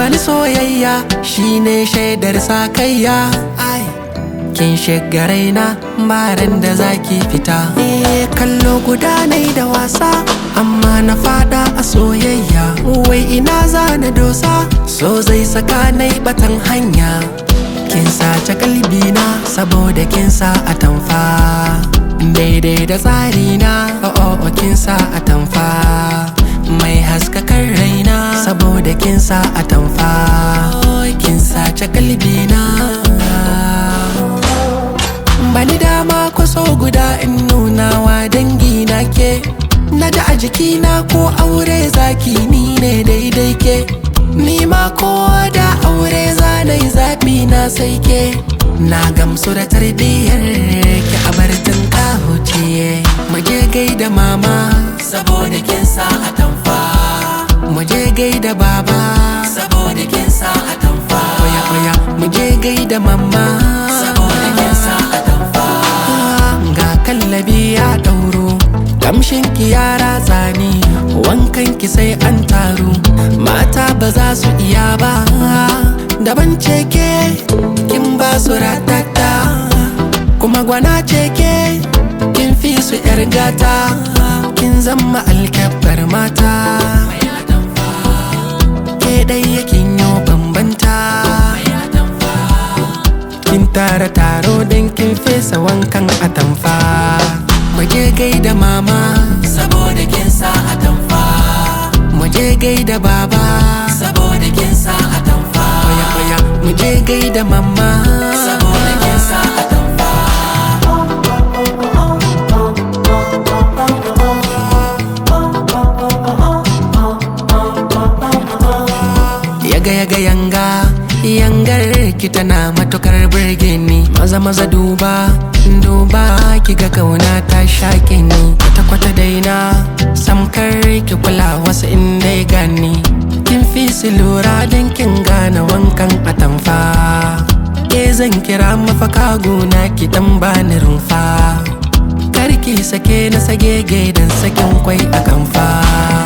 bani soyayya shine shaidar sakayya ai kin shiga raina baran da zaki fita eh kallo guda nai da wasa amma na fada a soyayya wai ina za na dosa so zai saka nai batan hanya kin sace kalbina saboda kin sa a tamfa daidai da tsarina oh oh kin sa a tamfa mai haskakar raina saboda kin sa a tamfa kin sace kalbina bani dama kwaso guda in nuna wa dangi na ke na ji a jikina ko aure zaki ni ne daidai ke ni ma ko da aure zanai zaɓi na sai ke na gamsu da tarbiyyar ki a bartin kahuciye muje gaida mama saboda kin sa a tamfa muje gaida baba saboda kin sa a tamfa oya oya muje gaida mama saboda kin sa a tamfa ga kallabi ya dauro kamshin ki ya ratsa ni wankan ki sai an taru mata ba za su iya ba daban ce ke kin ba su ratata kuma gwana ce ke kin fi su yar gata kin zama alkyabbar mata ke dai yakin yau bambanta kin tara taro don kin fesa wankan atamfa muje gaida mama saboda kin sa atamfa muje gaida baba saboda kin sa atamfa oya oya muje gaida mama saboda kin sa atamfa yaga yaga yanga yangar ki tana matukar birge ni maza maza duba duba ki ga kauna ta shaƙe ni kwata kwata daina samkar ki kula wasu inda ya gani kin fi su lura don kin gane wankan atamfa ke zan kira mafaka gona ki dan bani rumfa karki sake na sage gaidan sakin kwai a kamfa